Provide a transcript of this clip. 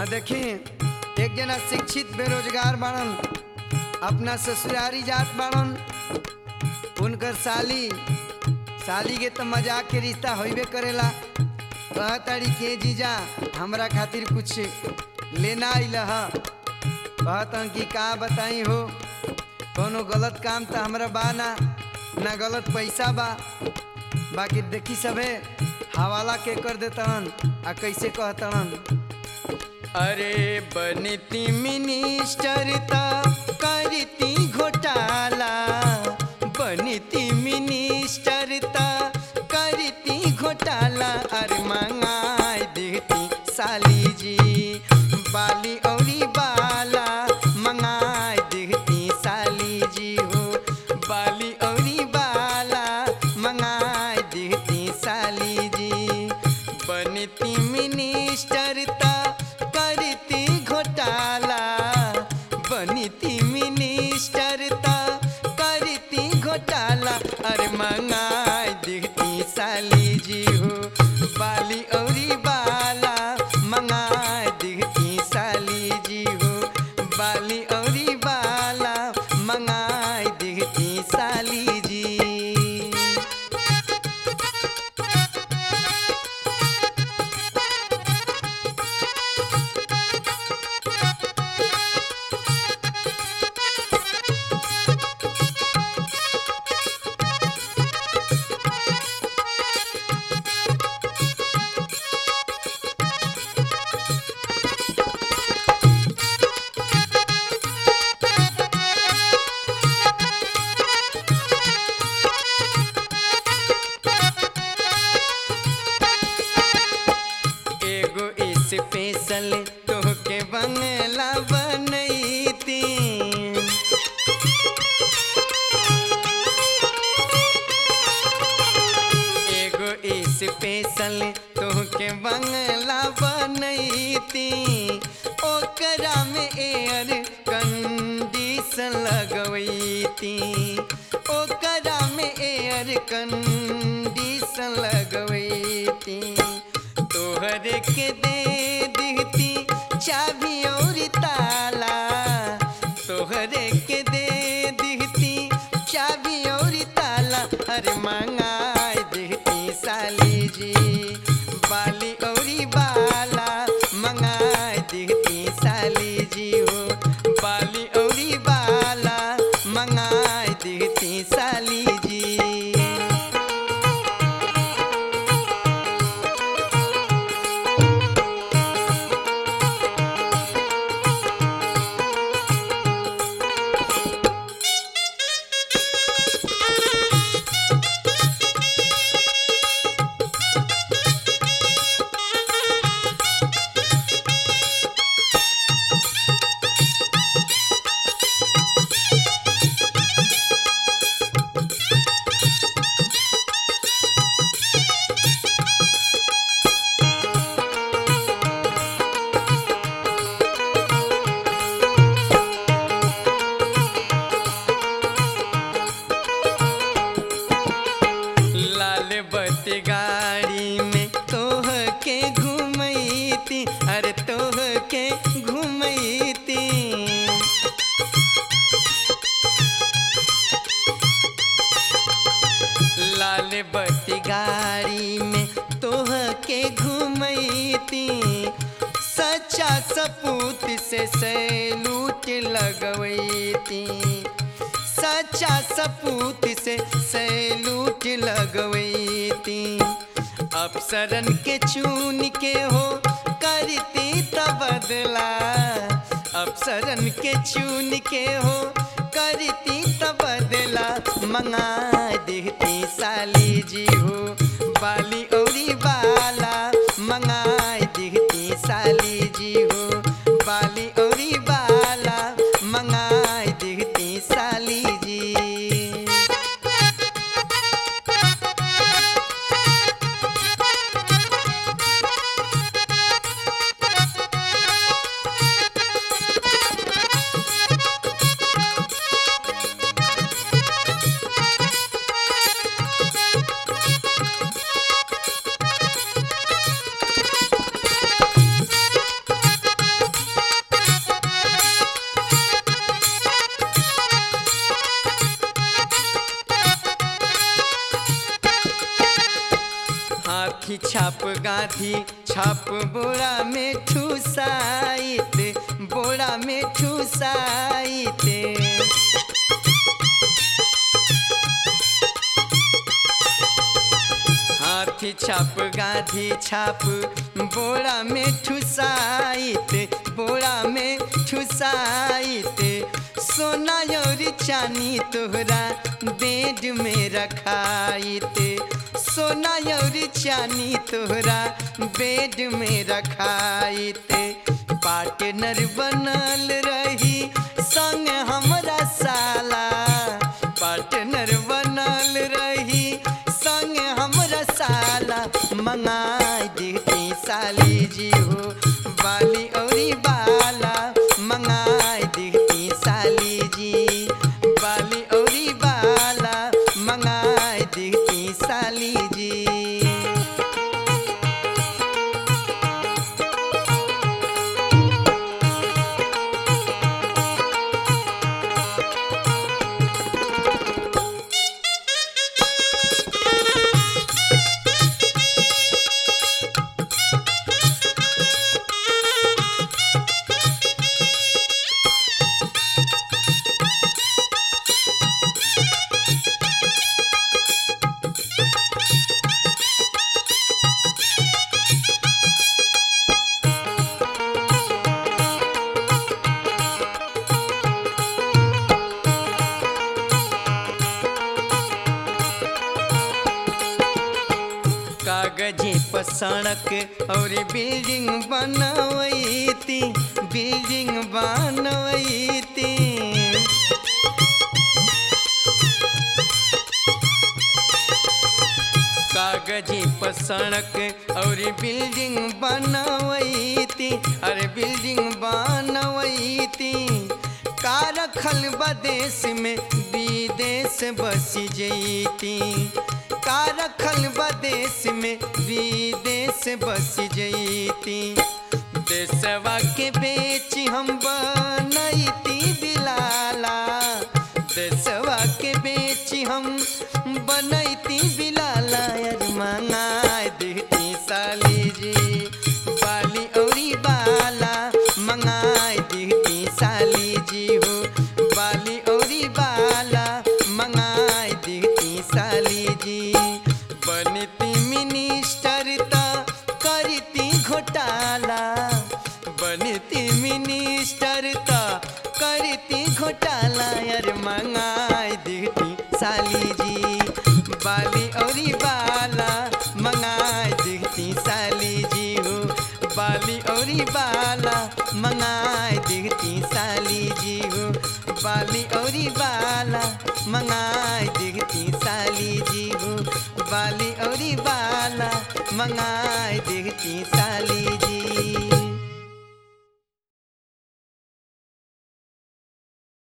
देखी एक जना शिक्षित बेरोजगार बाड़न अपना ससुरारी जात बाड़न उनकर साली साली के तो मजाक के रिश्ता होइबे करेला कहताड़ी के जीजा हमरा खातिर कुछ लेना आइल ह कहतन कि का बताई हो कोनो गलत काम तो हमरा बा ना ना गलत पैसा बा बाकी देखी सबे हवाला के कर देतन आ कैसे कहतन अरे बनती मिनिस्टर ता करती घोटाला बनती मिनिस्टर ता करती घोटाला अरे मंगाई देती साली जी बाली औरी बाला मंगाई देती साली जी हो बाली औरी बाला मंगाई देती साली जी बनती मिनिस्टर ता करती घोटाला बनती मिनिस्टर ता करती घोटाला अरे मंगाई देती साली जी हो बाली औरी बाला मंगाई देती साली जी हो बाली औरी बाला मंगाई देती साली जी एगो स्पेशल तोहके बंगला बनैती एगो स्पेशल तोहके बंगला बनैती ओकरा में एयर कंडीशन लगवैती ओकरा में एयर कंडीशन लगवैती तोहरे के दे दीती चाबी और ताला तोहरे के दे दीती चाबी और ताला अरे मंगाई देती साली जी बाली औरी बाला मंगाई देती साली जी हो बाली औरी बाला मंगाई देती साली जी लाल बत्ती गाड़ी में तोह के घुमैती अरे तोह के घुमैती लाल बत्ती गाड़ी में तोह के घुमैती सच्चा सपूत से सैलूट लगवैती सच्चा सपूत से सैलूट लगवैती अफसरन के चून के हो करती तबदला अफसरन के चून के हो करती तबदला मंगा देती साली जी हो बाली औरी बाला मंगा देती साली जी हो बाली औरी बाला मंगा देती साली जी छाप गाधी छाप बोरा में ठुसाइत बोरा में ठुसाइत हाथी छाप गाधी छाप बोरा में ठुसाइत बोरा में ठुसाइत सोना और चानी तोहरा बेड में रखाइत सोना और चानी तोहरा बेड में रखाइत पार्टनर बनल रही संग हमरा साला पार्टनर बनल रही संग हमरा साला मंगाई देती साली जी हो बाली औरी बाला मंगाई देती साली जी बाली औरी बाला मंगाई देती साली जी कागजे पर सड़क और बिल्डिंग बनवैती बिल्डिंग बनवैती कागजे पर सड़क और बिल्डिंग बनवैती अरे बिल्डिंग बनवैती का रखल बदेश में विदेश बस जैती का रखल बदेश में विदेश बस जैती देशवा के बेच हम बनैती बिलाला देशवा के बेच हम बनैती बिलाला यार मंगाए देती साली जी बाली औरी बाला मंगाए देती साली जी हो बाली औरी बाला मंगाए देती साली जी बनती मिनिस्टर त करती घोटाला बनती मिनिस्टर त करती घोटाला यार मंगाए देती साली जी बाली औरी बाला मंगाए देती साली जी हो बाली औरी बाला मंगाए देती साली जी हो बाली औरी बाला मंगाए देती साली जी हो बाली औरी बाला मंगाए देती साली जी